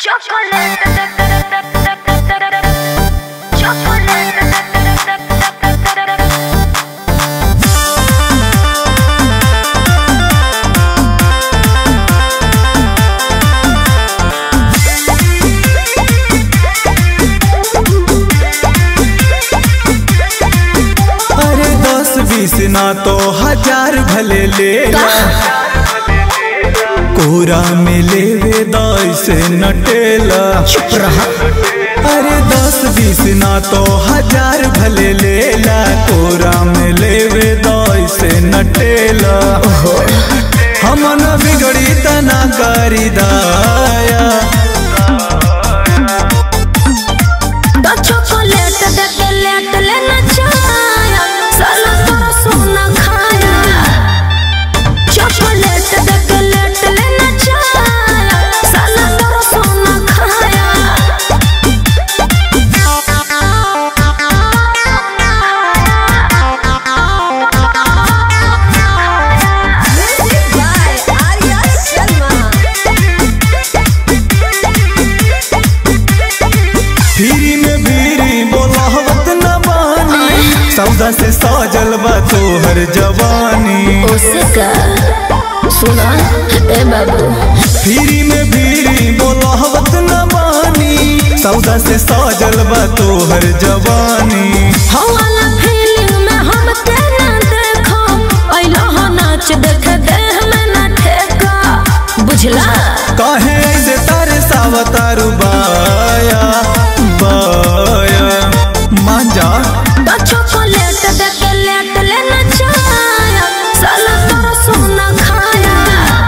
अरे दस बीस ना तो हजार भले ले ला कोरा में लेवे दस नटेला चुप रहा अरे दस बीस ना तो हजार भले ले ला कोरा में लेवे दस नटेला हमन बिगड़ी तना करी दाया तो चॉकलेट दे के लेट लेना चाया साला तोरा सोना खाया चॉकलेट दे के लेट लेना चाया साला तोरा सोना खाया Music by Arya Sharma फिरी में भीरी बोलावत न बानी सौदा से सजल बा तोहर जवानी उसका सुना ए बाबू फिरी में भीरी बोलावत न बानी सौदा से सजल बा तोहर जवानी हवाला फीलिंग में हम तेना देखो ऐलो हो नाच देख देह में ना ठेका बुझला काहे ऐसे तारे सावतारू बाया बाया मान जा तो चॉकलेट दे के लेट लेना चाया साला तोरा सोना खाया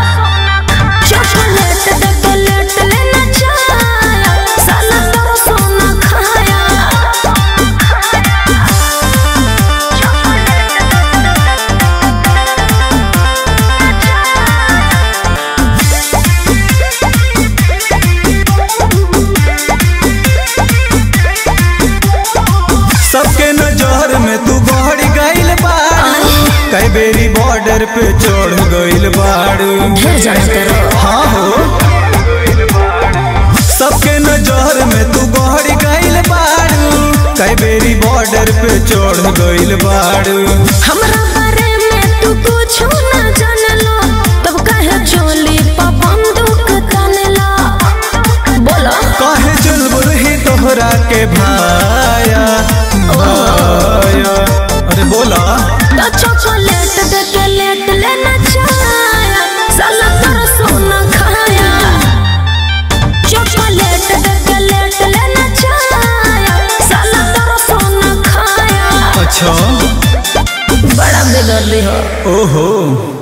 चॉकलेट दे के लेट लेना चाया साला तोरा सोना खाया सबके नजर में तू बढ़ गइल बाड़ू कई बेरी बॉर्डर पे चढ़ गइल बाड़ू ढेर जाना करो हाँ हो सबके नजर में तू बढ़ गइल बाड़ू कई बेरी बॉर्डर पे चढ़ गइल बाड़ू हमरा बारे में तू कुछ ना जानलो तब कहे चोली पा बंदूक तानेला बोलो काहे चुलबुल ही तोहरा के भाया भाया अरे बोला तो चॉकलेट दे के लेट लेना चाया साला तोरा सोना खाया चॉकलेट दे के लेट लेना चाया साला तोरा सोना खाया अच्छा बड़ा बेदर्दी हो ओहो